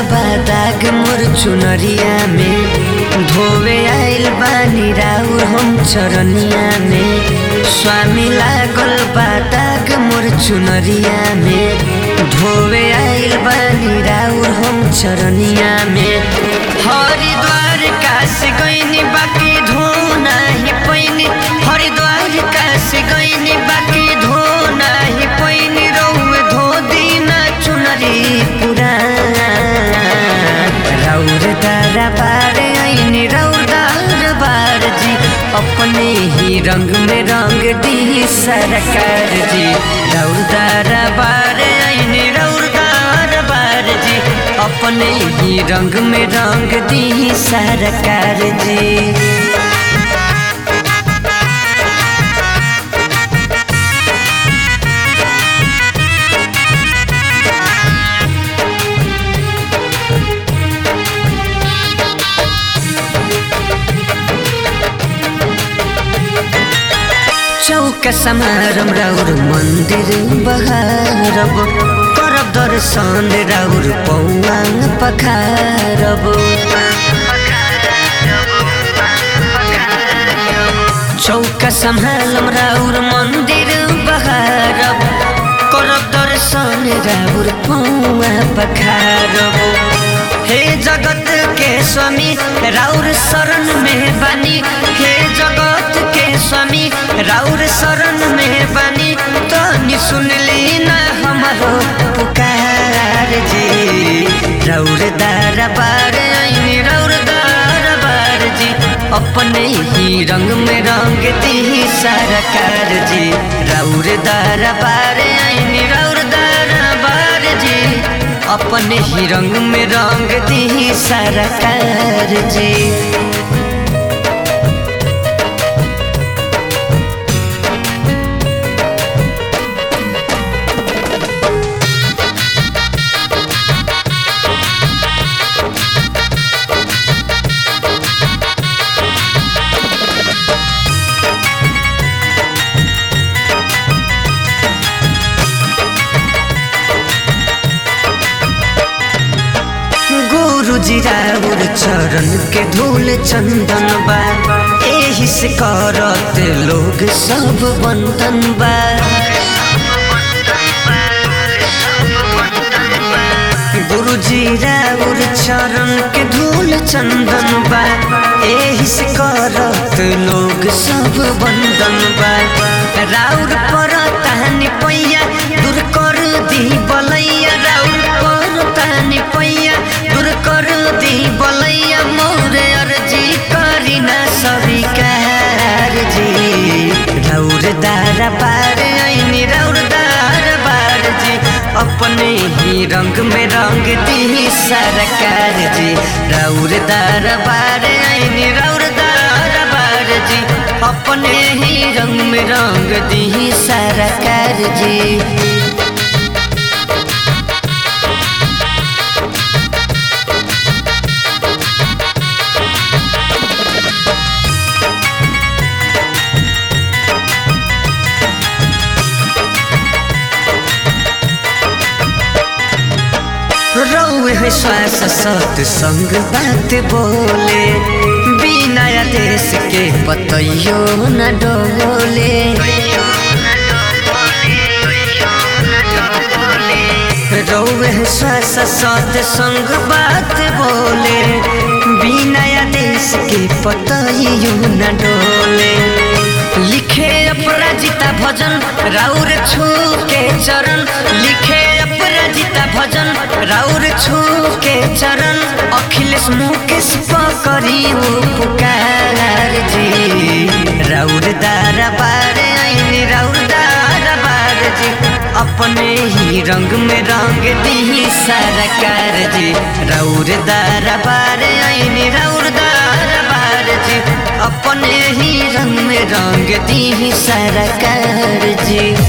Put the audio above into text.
दाग मोर चुनरिया में धोवे आइल बानी राउर हम चरनिया में स्वामी लागल बा दाग मोर चुनरिया में धोवे आइल बानी राउर हम चरनिया में हरिद्वार काशी गइनी बाकी धो नाही पैनी हरिद्वार काशी गइनी बाकी धो नाही पैनी रौवे धो दिना चुनरी पुराण राउर दारा बार ऐनी राउर दार बार जी अपने ही रंग में रंग दी सरकार जी राउर दारा बार ऐनी राउर दार बार जी अपने ही रंग में रंग दी सरकार जी चौक समारम राउर मन्दिर बहारब करब दर्शन राउर पौवाङ पखारब चौक सम्हालम राउर मन्दिर बहारब करब दर्शन राउर पौवा पखारब हे जगत के स्वामी राउर शरण में बानी हे जगत के स्वामी राउर शरण में बानी तनी सुनली ना हमारो पुकार जी राउर दार बार आईनी राउर दार बार जी अपने ही रंग में रंग दी सरकार जी राउर दार बार आईनी राउर दार बार जी अपने ही रंग में रंग दी सरकार जी गुरुजी राउर चरण के धूल चंदन बा एही से करत लोग सब बंदन बा गुरुजी राउर चरण के धूल चंदन बा एही से करत लोग सब बंदन बा राउर पर तहनी पैया दूर कर दी बलैया राउर पर तहनी पैया दूर कर दी बलैया मोरे अर्जी करी ना स्वीकार जी राउर दार बार ऐनी राउर दार बार जी अपने ही रंग में रंग दी सरकार जी राउर दार बार ऐनी राउर दार बार जी अपने ही रंग में रंग दी सरकार जी रौए है श्वास सत संग बात बोले बिना देश के पतैयो न डोले रौए है श्वास सत संग बात बोले बिना देश के पतैयो न डोले लिखे अपराजिता भजन राउर छू के चरण लिखे अपराजिता भजन राउर छू के चरण अखिलेश मुकेश पकड़ी पुकार जी राउर दार बार ऐनी राउर दार बार जी अपने ही रंग में रंग दी सरकार जी राउर दार बार ऐनी राउर दार बार जी अपने ही रंग में रंग दी सरकार जी